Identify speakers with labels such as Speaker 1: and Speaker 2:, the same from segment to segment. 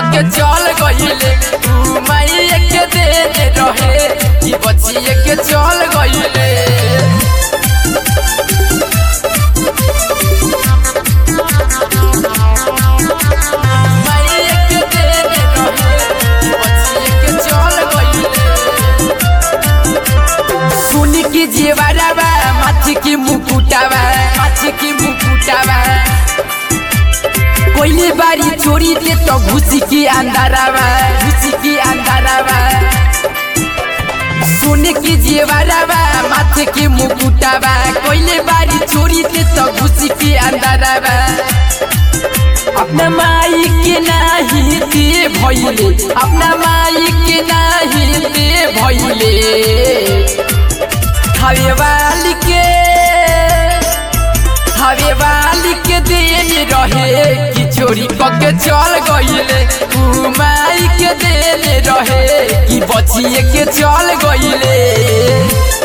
Speaker 1: के चल गईले तू माई के देने रहे कि बचिए के चल गईले माई के देने रहे कि बचिए के चल गईले सुनी की जीवारावा माछी की मुकुटावा माछी की मुकुटावा कोइले बारी चोरी दे तो घुसी की अंधारावा घुसी की अंधारावा सुने की जीवारावा माथे की मुकुटावा कोइले बारी चोरी दे तो घुसी की अंधारावा अपना माई के नाही दे भइले अपना माई के नाही दे भइले हवे वाली के हवे वाली के देन रहे कि चोरी कके चल गईले तू माई के देन रहे कि बचिए के चल गईले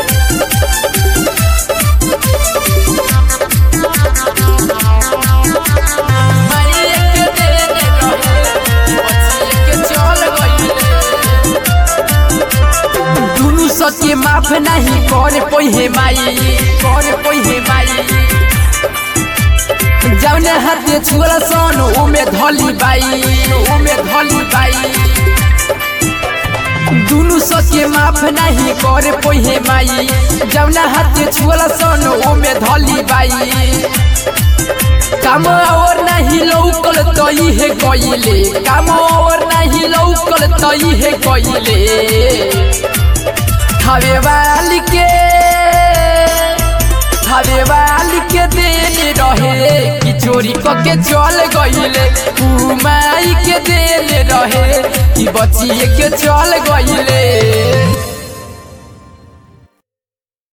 Speaker 1: माई के देन रहे कि बचिए के चल गईले दुनु सत्य माफ नहीं कर पोहे माई कर पोहे माई जौने हाथे छुअल सन ओमे धली बाई ओमे धली बाई दुनु सत्य माफ नहीं कर पोहे माई जौने हाथे छुअल सन ओमे धली बाई काम और नहीं लौकल तई है गईले काम और नहीं लौकल तई है गईले हवे वाली के हवे वाली के देने रहे कि चोरी कके चल गईले तू माई के देने रहे कि बचिए के चल गईले